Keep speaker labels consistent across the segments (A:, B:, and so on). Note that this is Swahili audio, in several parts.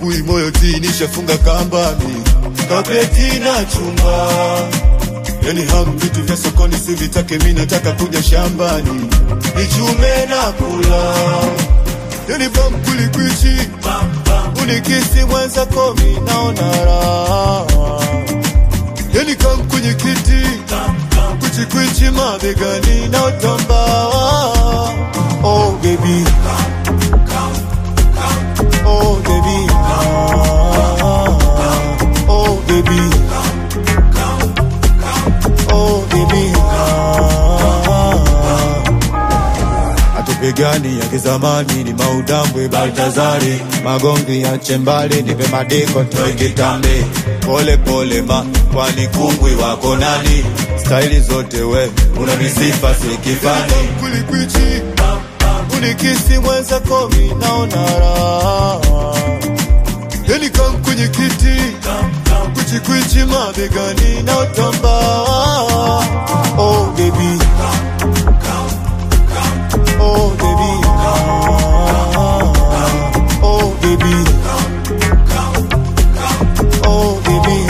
A: asubuhi moyo tinishafunga kambani kapeti na chumba yani hamu vitu vya sokoni sivitake mi nataka kuja shambani nichume na kula yani bam kulikwichi unikisi mwenza komi naona raha yani kam kwenye kiti kwichikwichi mabegani na utamba oh baby oh baby ah, oh baby oh baby ah. atupigani ya kizamani ni maudambwe Baltazari, magomvi ya chembali nipe madiko toe kitambe, pole pole ma kwani kungwi wako nani? Staili zote we una misifa si kifani, kulikwichi unikisi mwenza komi naona raha yani kam kwenye kiti kwichikwichi mabegani na utamba oh baby oh baby ah, oh baby oh baby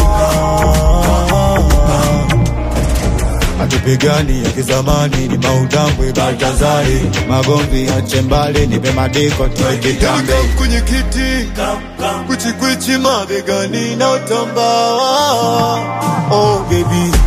A: ah. atupigani ya kizamani ni maudambwe Baltazari, magomvi ya chembali nipe madiko toe kitambe kwenye kiti kwichikwichi mabegani na utamba oh baby